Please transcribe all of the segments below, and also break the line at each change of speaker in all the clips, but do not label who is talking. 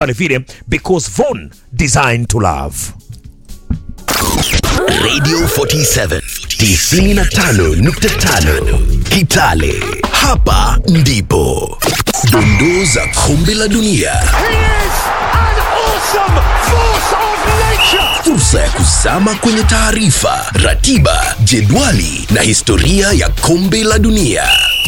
pale vile because Von designed to love.
Radio 47 95.5 Kitale. Hapa ndipo dondoo za kombe la dunia.
He is an awesome force of nature.
Fursa ya kuzama kwenye taarifa, ratiba, jedwali na historia ya kombe la dunia.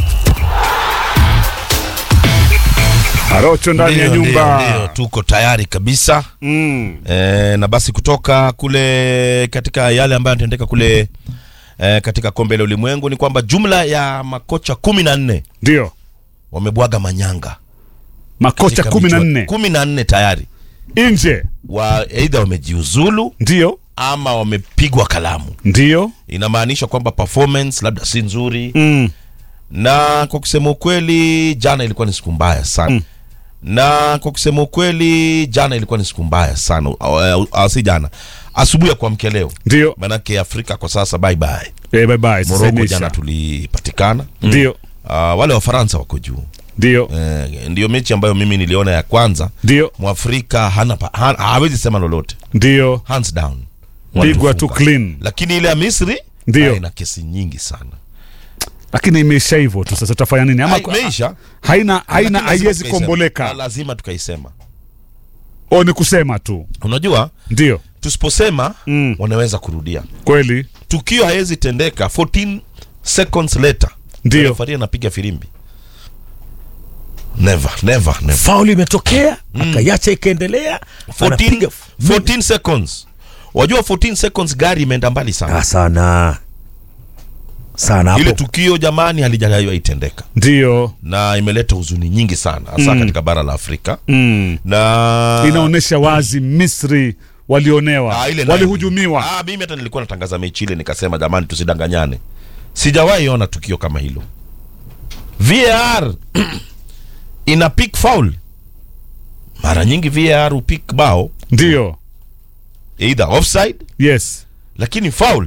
Arocho ndani ya
Ndio, ndio, ndio,
nyumba.
tuko tayari kabisa
Mm.
e, na basi kutoka kule katika yale ambayo yanatendeka kule e, katika kombe la ulimwengu ni kwamba jumla ya makocha kumi na nne
Ndio.
wamebwaga manyanga
Makocha
katika
kumi na
michuano-
nne
kumi na nne tayari
nje.
wa aidha wamejiuzulu
Ndio.
ama wamepigwa kalamu
Ndio.
inamaanisha kwamba performance labda si nzuri
Mm.
na kwa kusema ukweli jana ilikuwa ni siku mbaya sana
Mm.
na kwa kusema ukweli jana ilikuwa ni siku mbaya sana uh, uh, si jana asubuhi ya kuamkia leo
Ndio.
manake afrika kwa sasa bye bye
Eh, bye bye. Sasa
moroko
imeisha.
jana tulipatikana
Ndio.
uh, wale wafaransa wako juu
Ndio.
eh, ndiyo mechi ambayo mimi niliona ya kwanza
Ndio.
mwafrika hana pa- ha- hawezi sema lolote
Ndio.
hands down
Pigwa tu
Walitufunga.
clean.
lakini ile ya misri
Ndio.
ah, ina kesi nyingi sana
Lakini imeisha hivyo tu sasa tutafanya nini? Ama
Ha, imeisha
haina haina
Lakini lazima
haiwezi
tukaisema.
komboleka.
Ah, lazima tukaisema
O ni kusema tu.
unajua
Ndio.
tusiposema
Mm.
wanaweza kurudia
Kweli.
tukio haiwezi tendeka 14 seconds later
Ndio.
refaria anapiga firimbi never never never
Faul imetokea akaiacha ikaendelea,
14,
anapiga
14 seconds wajua 14 seconds gari imeenda mbali sana
Ah, sana sana
ile
hapo.
tukio jamani halijaiwa itendeka
Ndio.
na imeleta huzuni nyingi sana hasa katika bara la afrika
Mm.
na
Inaonyesha wazi Misri walionewa,
Ah, ile nayo-
walihujumiwa.
Ah, mimi hata nilikuwa natangaza mechi ile nikasema jamani tusidanganyane sijawahi ona tukio kama hilo var ina pick foul mara nyingi var upik bao
Ndio.
either offside
Yes.
lakini foul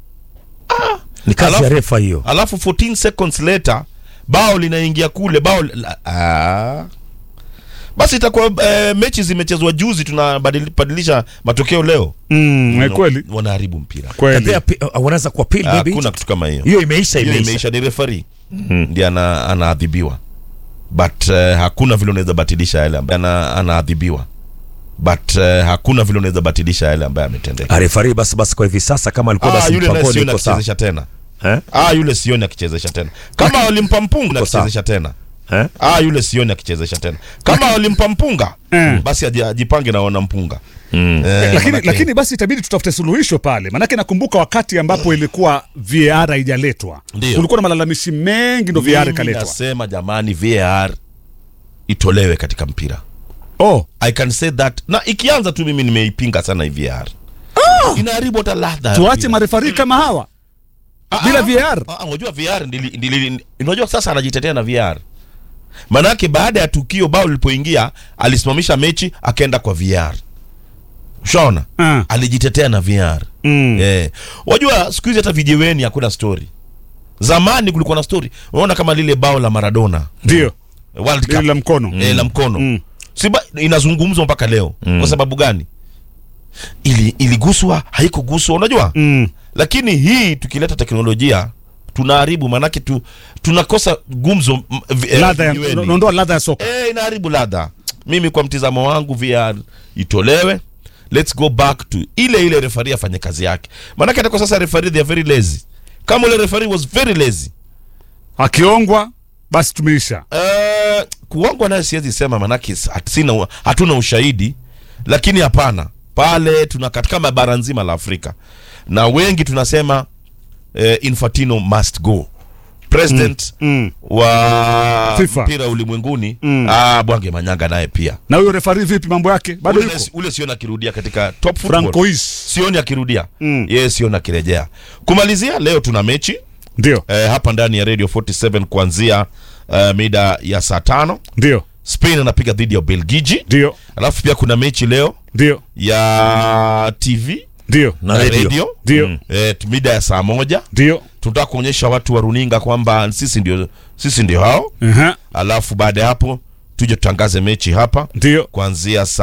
Ni kazi ya
Alafu-
refa hiyo.
alafu 14 seconds later bao linaingia kule bao la, ah. basi itakuwa eh, mechi zimechezwa juzi tunabadilisha matokeo leo
Mm, eh, kweli.
wanaharibu mpira
Kweli.
Kadhaa pi- uh, wanaweza kwa pili
Ah,
maybe.
hakuna kitu kama hiyo
Hiyo imeisha
hiyo
imeisha.
imeisha ni refari ndiye ana, anaadhibiwa but uh, hakuna vile unaweza batilisha yale ambaye ana, anaadhibiwa but uh, hakuna vile unaweza batilisha yale ambaye ametendeka
Arefari basi basi kwa hivi sasa kama alikuwa
ah,
basi
yule naye
mpangoni
sioni
iko sawa.
akichezesha tena
Eh?
ah, yule sioni akichezesha tena kama walimpa mpunga
Iko sawa.
akichezesha tena
Eh?
ah, yule sioni akichezesha tena kama walimpa mpunga
Eh.
basi aji- ajipange na wana mpunga eh,
lakini,
manake-
lakini basi itabidi tutafute suluhisho pale, manake nakumbuka wakati ambapo ilikuwa VAR haijaletwa,
Ndio.
kulikuwa na malalamishi mengi, ndo VAR
mimi
ikaletwa.
nasema jamani VAR itolewe katika mpira
Oh,
I can say that na ikianza tu mimi nimeipinga sana hii VAR inaharibu hata ladha ya
tuache
mpira.
marefari kama hawa
Ah,
bila
ah,
VAR.
ah, ah, unajua VAR ndili, ndili, unajua sasa anajitetea na VAR manake baada ya tukio bao lilipoingia alisimamisha mechi akaenda kwa VAR ushaona
Ah.
alijitetea na VAR
Mm.
Eh. Wajua siku hizi hata vijiweni hakuna story. Zamani kulikuwa na story. Unaona kama lile bao la Maradona.
Ndio
World
lile
Cup.
la mkono
Eh, la mkono.
Mm.
Siba, inazungumzwa mpaka leo. Kwa sababu gani? Ili iliguswa, haikuguswa, unajua?
Mm.
Lakini hii tukileta teknolojia tunaharibu manake tu tunakosa gumzo m- vi- eh,
ladha ya
vijiweni.
unaondoa ladha ya soka.
Eh, inaharibu ladha. Mimi kwa mtizamo wangu VR itolewe. Let's go back to ile ile refari afanye kazi yake. Maanake hata kwa sasa refari they are very lazy. Kama ule refari was very lazy.
Akiongwa basi tumeisha.
Uh, kuongwa naye siwezi sema manake s- hat- sina hatuna ushahidi, lakini hapana, pale tuna katika bara nzima la Afrika na wengi tunasema eh, Infantino must go president
Mm.
wa
FIFA.
mpira ulimwenguni
Mm.
ah, Bwange Manyanga naye pia
Na huyo refari vipi mambo yake? Bado
ule,
yuko
ule sioni akirudia katika top football.
Francois.
sioni akirudia
Mm.
yeye sioni akirejea kumalizia leo tuna mechi
Ndio,
eh, hapa ndani ya radio 47 kuanzia eh, mida ya saa tano
ndio,
spain anapiga dhidi ya ubelgiji
ndio,
alafu pia kuna mechi leo
ndio,
ya tv
ndio,
Na radio.
ndio,
Mm. eh, mida ya saa moja
ndio.
tunataka kuonyesha watu wa runinga kwamba sisi ndio sisi ndio hao
Aha.
alafu baada ya hapo tuje tutangaze mechi hapa
Ndio.
kuanzia saa